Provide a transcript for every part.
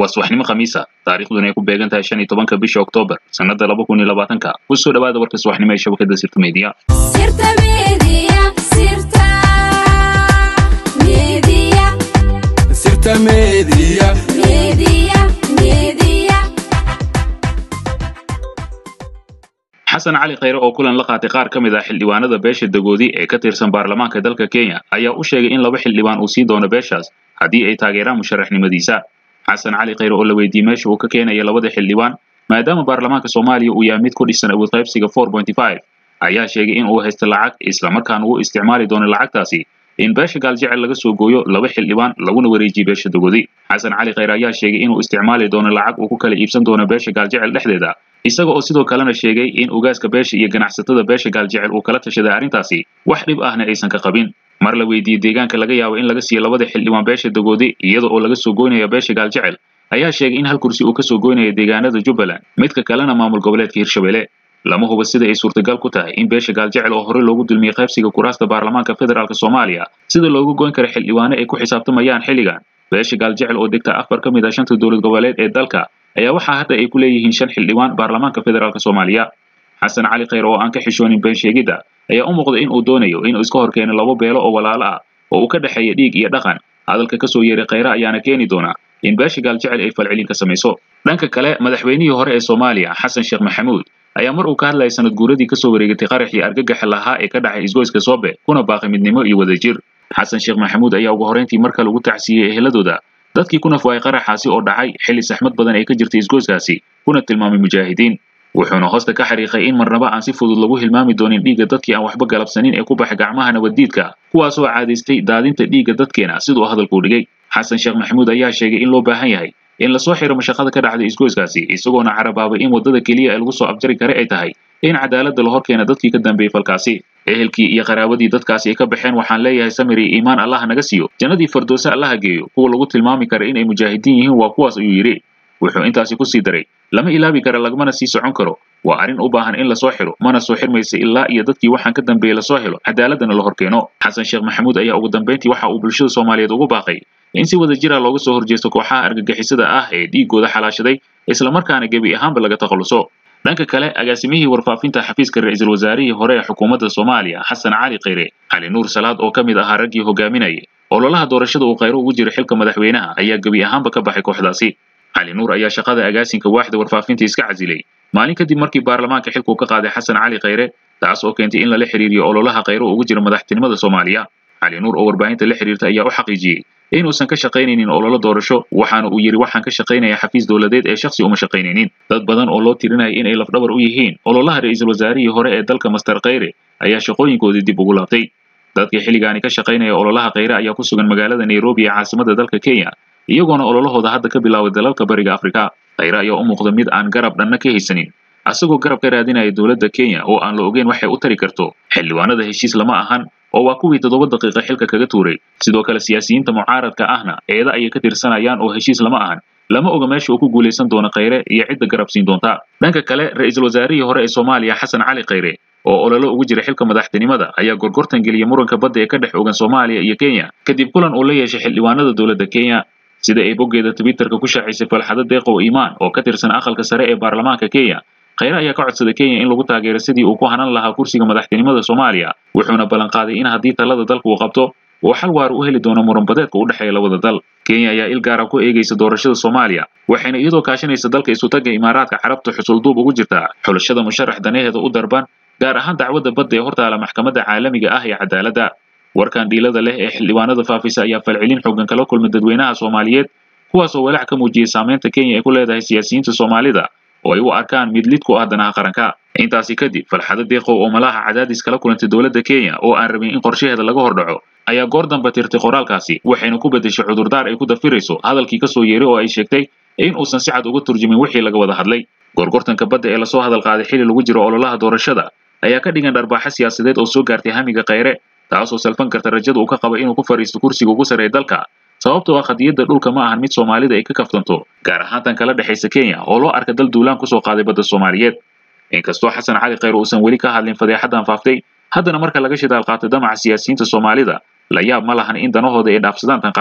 waa subaxnimo khamiisa taariikhduna ay ku beegan tahay shan iyo tobanka bisha oktoobar sannada laba kun iyo labaatanka kusoo dhawaada warka subaxnimo ee shabakada sirta media Sirta Media, Sirta Media, Sirta Media. Media, Media. xasan cali khayre oo kulan la qaatay qaar ka mid ah xildhibaanada beesha dagoodi ee ka tirsan baarlamaanka dalka kenya ayaa u sheegay in laba xildhibaan uu sii doono beeshaas haddii ay taageeraan musharaxnimadiisa xasan cali khayre oo la weydiiyey meesha uu ka keenaya labada xildhibaan maadaama baarlamaanka soomaaliya uu yahay mid ku dhisan awood qaybsiga ayaa sheegay in uu haysto lacag islamarkaana uu isticmaali doono lacagtaasi in beesha gaaljecel laga soo gooyo laba xildhibaan laguna wareejiyo beesha dagoodi xasan cali khayre ayaa sheegay inuu isticmaali doono lacag uu ku kala iibsan doono beesha gaaljecel dhexdeeda isaga oo sidoo kalena sheegay in ugaaska beesha iyo ganacsatada beesha gaaljecel uu kala tashaday arrintaasi wax dhib ahna aysan ka qabin mar la weydiiyey deegaanka laga yaabo in laga siiyo labada xildhibaan beesha dagoodi iyada oo laga soo goynaya beesha gaaljecel ayaa sheegay in hal kursi uu ka soo goynaya deegaanada jubbaland midka kalena maamul goboleedka hirshabelle lama huba sida ay suurtagal ku tahay in beesha gaaljecel oo horey loogu dulmiyey qaybsiga kuraasta baarlamaanka federaalk soomaaliya sida loogu goyn kara xildhibaano ay ku xisaabtamayaan xilligan beesha gaaljecel oo degta afar ka mid ah shanta dowlad goboleed ee dalka ayaa waxaa hadda ay ku leeyihiin shan xildhibaan baarlamaanka federaalk soomaaliya xasan cali khayre oo aan ka xishoonin been sheegidda ayaa u muuqda in uu doonayo inuu iska hor keeno labo beelo oo walaalo ah oo uu ka dhexeeya dhiig iyo dhaqan hadalka ka soo yeeray khayre ayaana keeni doona in beesha gaaljecel ay falcelin ka samayso dhanka kale madaxweynihii hore ee soomaaliya xasan sheekh maxamuud ayaa mar uu ka hadlayay sanad guuradii kasoo wareegatay qaraxii argagaxa lahaa ee ka dhacay isgoyska soobe kuna baaqay midnimo iyo wadajir xasan sheekh maxamuud ayaa ugu horrayntii mar kale ugu tacsiiyey eheladooda dadkii ku nafwaayay qaraxaasi oo dhacay xilli saxmad badan ay ka jirtay isgoyskaasi kuna tilmaamay mujaahidiin wuxuuna hoosta ka xariiqay in marnaba aan si fudud lagu hilmaami doonin dhiigga dadkii aan waxba galabsanin ee ku baxay gacmaha nabaddiidka kuwaasoo caadaystay daadinta dhiigga dadkeena siduu hadalkuu dhigay xasan sheekh maxamuud ayaa sheegay in loo baahan yahay in lasoo xiro mashaqada ka dhacday isgoyskaasi isagoona carabaabay in waddada keliya ee lagu soo abjari kare ay tahay in cadaaladda la hor keena dadkii ka dambeeyey falkaasi ehelkii iyo qaraabadii dadkaasi ay ka baxeen waxaan leeyahay samir iyo iimaan allaha naga siiyo jannadii fardoose allaha geeyo kuwa lagu tilmaami kara inay mujaahidiin yihiin waa kuwaas ayuu yidhi wuxuu intaasi ku sii daray lama ilaabi kara lagmana sii socon karo waa arrin u baahan in lasoo xiro mana soo xirmaysa ilaa iyo dadkii waxaan ka dambeeyey lasoo helo cadaaladana la hor keeno xasan sheekh maxamuud ayaa ugu dambayntii waxa uu bulshada soomaaliyeed ugu baaqay in si wada jira looga soo horjeesto kooxaha argagixisada ah ee dhiiggooda xalaashaday islamarkaana gebi ahaanba laga takhaluso dhanka kale agaasimihii warfaafinta xafiiska ra-iisul wasaarihii hore ee xukuumadda soomaaliya xasan cali khayre cali nuur salaad oo ka mid ahaa raggii hogaaminayay ololaha doorashada uu khayro ugu jiro xilka madaxweynaha ayaa gebi ahaanba ka baxay kooxdaasi cali nuur ayaa shaqada agaasinka waaxda warfaafinta iska casilay maalin kadib markii baarlamaanka xilkuu ka qaaday xasan cali khayre taas oo keentay in lala xiriiriyo ololaha khayro ugu jira madaxtinimada soomaaliya cali nuur oo warbaahinta la xiriirta ayaa u xaqiijiyey inuusan ka shaqaynaynin ololo doorasho waxaana uu yidhi waxaan ka shaqaynaya xafiis dowladeed ee shakhsi uma shaqaynaynin dad badan oo loo tirinaya inay lafdhabar u yihiin ololaha ra-iisul wasaarihii hore ee dalka master khayre ayaa shaqooyinkoodii dib ugu laabtay dadkii xilligaani ka shaqaynaya ololaha khayre ayaa ku sugan magaalada nairobi ee caasimadda dalka kenya iyagoona ololahooda hadda ka bilaabay dalalka bariga afrika khayre ayaa u muuqda mid aan garab dhanna ka haysanin asagoo garab ka raadinaya dowladda kenya oo aan la ogeyn waxay u tari karto xildhibaanada heshiis lama ahan oo waa kuwii toddoba daqiiqa xilka kaga tuuray sidoo kale siyaasiyiinta mucaaradka ahna eeda ayay ka tirsanayaan oo heshiis lama ahan lama oga meesha uu ku guulaysan doono khayre iyo cidda garab siin doonta dhanka kale ra-iisul wasaarihii hore ee soomaaliya xasan cali khayre oo ololo ugu jira xilka madaxtinimada ayaa gorgortan geliyay muranka badda ee ka dhex ogan soomaaliya iyo kenya kadib kulan uu la yeeshay xildhibaanada dowladda kenya sida ay boggeeda twitterka ku shaacisay falxado deeqow iimaan oo ka tirsan aqalka sare ee baarlamaanka kenya khayre ayaa ka codsaday kenya in lagu taageero sidii uu ku hanan lahaa kursiga madaxtinimada soomaaliya wuxuuna ballanqaaday in haddii talada dalka uu qabto uu xal waar u heli doono muranbadeedka u dhexeeya labada dal kenya ayaa il gaara ku eegaysa doorashada soomaaliya waxayna iyadoo kaashanaysa dalka isutagga imaaraadka carabta xusulduub ugu jirtaa xulashada musharax danaheeda u darban gaar ahaan dacwadda badda ee hortaala maxkamadda caalamiga ah ee cadaaladda warkan dhiilada leh ee xildhibaanada faafisa ayaa falcelin xoogan kala kulmay dadweynaha soomaaliyeed kuwaasoo walaac ka muujiyey saamaynta kenya ay ku leedahay siyaasiyiinta soomaalida oo ay u arkaan mid lid ku ah danaha qaranka intaasi kadib falxado deeqow oo malaha cadaadis kala kulantay dowladda kenya oo aan rabin in qorshaheeda laga hordhaco ayaa goor damba tirtay qoraalkaasi waxayna ku beddeshay cudurdaar ay ku dafirayso hadalkii ka soo yeeray oo ay sheegtay in uusan si cad uga turjumin wixii laga wada hadlay gorgortanka badda ee lasoo hadal qaaday xilli lagu jiro ololaha doorashada ayaa ka dhigan dharbaaxo siyaasadeed oo soo gaartay hamiga khayre taasoo salfan karta rajada uu ka qaba inuu ku fadhiisto kursiga ugu sarreeya dalka sababtoo ah qadiyadda dhulka ma ahan mid soomaalida ay ka kaftanto gaar ahaan tan kala dhexaysa kenya oo loo arka dal duulaan kusoo qaaday badda soomaaliyeed inkastoo xasan cali khayr uusan weli ka hadlin fadeexadan faaftay haddana marka laga shidaal qaatay damaca siyaasiyiinta soomaalida la yaab ma lahan in danahooda ay dhaafsadaan tan qaranka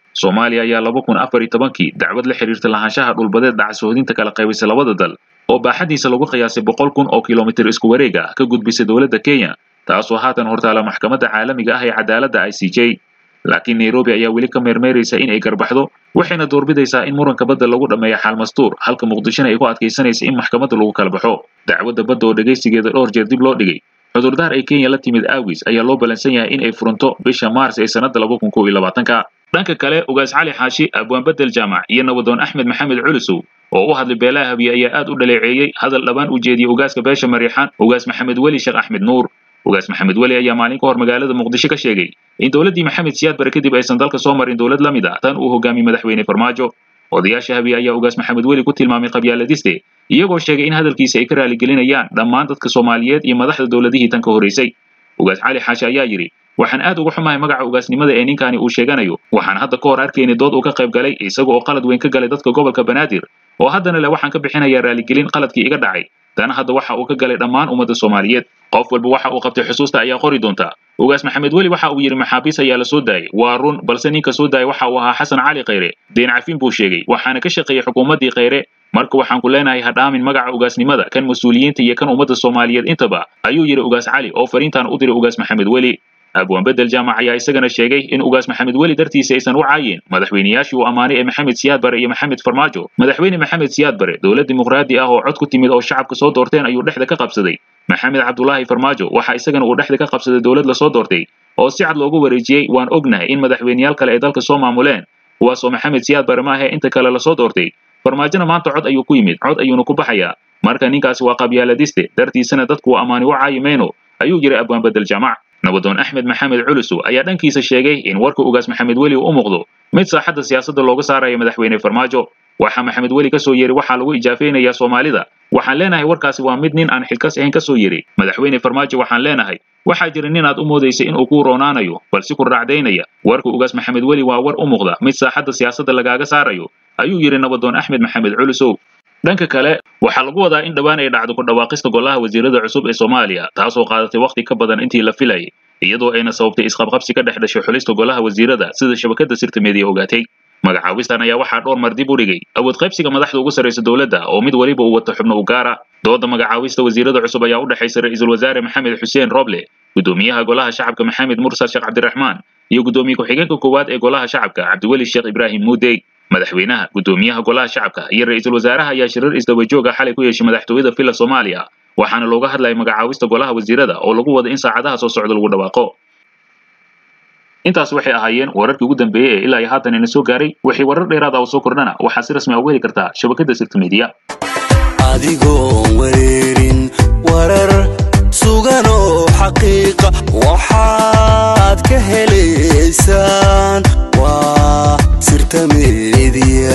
soomaaliya ayaa laba kun afar iyo tobankii dacwad la xiriirta lahaanshaha dhulbadeed dhacasoodinta kala qaybisay labada dal oo baaxadiisa lagu qiyaasay boqol kun oo kilomitir isku wareeg ah ka gudbisay dowladda kenya taasoo haatan hortaala maxkamadda caalamiga ah ee cadaaladda i c j laakiin nairobi ayaa weli ka meermeeraysa in ay garbaxdo waxayna doorbidaysaa in muranka badda lagu dhammeeyo xaalmastuur halka muqdishona ay ku adkaysanaysa in maxkamadda lagu kala baxo dacwadda badda oo dhegaysigeeda dhowr jeer dib loo dhigay cudurdaar ay kenya la timid aawis ayaa loo balansan yahay in ay furanto bisha maars ee sannadda laba kun kow iyo labaatanka dhanka kale ugaas cali xaashi abwaan bedel jaamac iyo nabadoon axmed maxamed culusow oo u hadlay beelaha habiye ayaa aad u dhaleeceeyey hadal dhabaan u jeediyey ugaaska beesha mariixaan ugaas maxamed weli sheekh axmed nuur ugaas maxamed weli ayaa maalin ka hor magaalada muqdisho ka sheegay in dowladdii maxamed siyaad bare kadib aysan dalka soo marin dowlad la mid ah tan uu hogaamiyey madaxweyne farmaajo odayaasha habiye ayaa ugaas maxamed weli ku tilmaamay qabyaaladiste iyagoo sheegay in hadalkiisa ay ka raaligelinayaan dhammaan dadka soomaaliyeed iyo madaxda dowladihii tan ka horraysay ugaas cali xaashi ayaa yidhi waxaan aad uga xumahay magaca ugaasnimada ee ninkani uu sheeganayo waxaan hadda ka hor arkaynay dood uu ka qayb galay isaga oo qalad weyn ka galay dadka gobolka banaadir oo haddana le waxaan ka bixinayaa raaligelin qaladkii iga dhacay dana hadda waxa uu ka galay dhammaan ummadda soomaaliyeed qof walba waxa uu qabtay xusuusta ayaa qori doonta ugaas maxamed weli waxa uu yidhi maxaabiis ayaa la soo daayay waa run balse ninka soo daayay waxa uu ahaa xasan cali khayre deen cafin buu sheegay waxaana ka shaqeeyey xukuumaddii khayre marka waxaan ku leenahay ha dhaamin magaca ugaasnimada kan mas-uuliyiinta iyo kan ummadda soomaaliyeed intaba ayuu yidhi ugaas cali oo fariintan u diray ugaas maxamed weli abwaan bedel jaamac ayaa isagana sheegay in ugaas maxamed weli dartiisa aysan u caayin madaxweynayaashii uu ammaanay ee maxamed siyaad bare iyo maxamed farmaajo madaxweyne maxamed siyaad bare dowlad dimuqraadi ah oo cod ku timid oo shacabka soo doorteen ayuu dhexda ka qabsaday maxamed cabdulaahi farmaajo waxa isagana uu dhexda ka qabsaday dowlad lasoo doortay oo si cad loogu wareejiyey waan ognahay in madaxweyneyaal kale ay dalka soo maamuleen kuwaasoo maxamed siyaad bare maahe inta kale lasoo doortay farmaajona maanta cod ayuu ku yimid cod ayuuna ku baxayaa marka ninkaasi waa qabyaaladiste dartiisana dadku uu ammaani u caayi mayno ayuu yidhi abwaan bedel jaamac nabadoon axmed maxamed culusow ayaa dhankiisa sheegay in warka ugaas maxamed weli u muuqdo mid saaxadda siyaasadda looga saarayo madaxweyne farmaajo waxaa maxamed weli ka soo yeri waxaa lagu ijaafaynayaa soomaalida waxaan leenahay warkaasi waa mid nin aan xilkas ahayn ka soo yeri madaxweyne farmaajo waxaan leenahay waxaa jira nin aad u moodaysay inuu kuu roonaanayo balse ku raacdaynaya warka ugaas maxamed weli waa war u muuqda mid saaxadda siyaasadda lagaaga saarayo ayuu yidhi nabadoon axmed maxamed culusow dhanka kale waxaa lagu wadaa in dhowaan ay dhacdo ku dhawaaqista golaha wasiirada cusub ee soomaaliya taasoo qaadatay wakhti ka badan intii la filayay iyadoo ayna sababtay isqabqabsi ka dhex dhashay xulista golaha wasiirada sida shabakadda sirta meediya ogaatay magacaawistan ayaa waxaa dhowr mar dib u dhigay awood qaybsiga madaxda ugu sarraysa dowladda oo mid weliba uu wato xubno u gaara dooda magacaawista wasiirada cusub ayaa u dhexaysa ra-iisul wasaare maxamed xuseen roble guddoomiyaha golaha shacabka maxamed mursal sheekh cabdiraxmaan iyo guddoomiye ku-xigeenka koowaad ee golaha shacabka cabdiweli sheekh ibraahim muudey madaxweynaha guddoomiyaha golaha shacabka iyo ra-iisul wasaaraha ayaa shirar isdaba jooga xalay ku yeeshay madaxtooyada villa soomaaliya waxaana looga hadlayay magacaawista golaha wasiirada oo lagu wada in saacadaha soo socda lagu dhawaaqo intaas waxay ahaayeen wararkii ugu dambeeyey ee ilaa iyo haatan ina soo gaaray wixii warar dheeraad ah oo soo kordhana waxaa si rasmi ah uga heli kartaa shabakadda sirta meediya adigoon wareerin warar sugan oo xaqiiqa waxaad ka helaysaan waa sirta meediya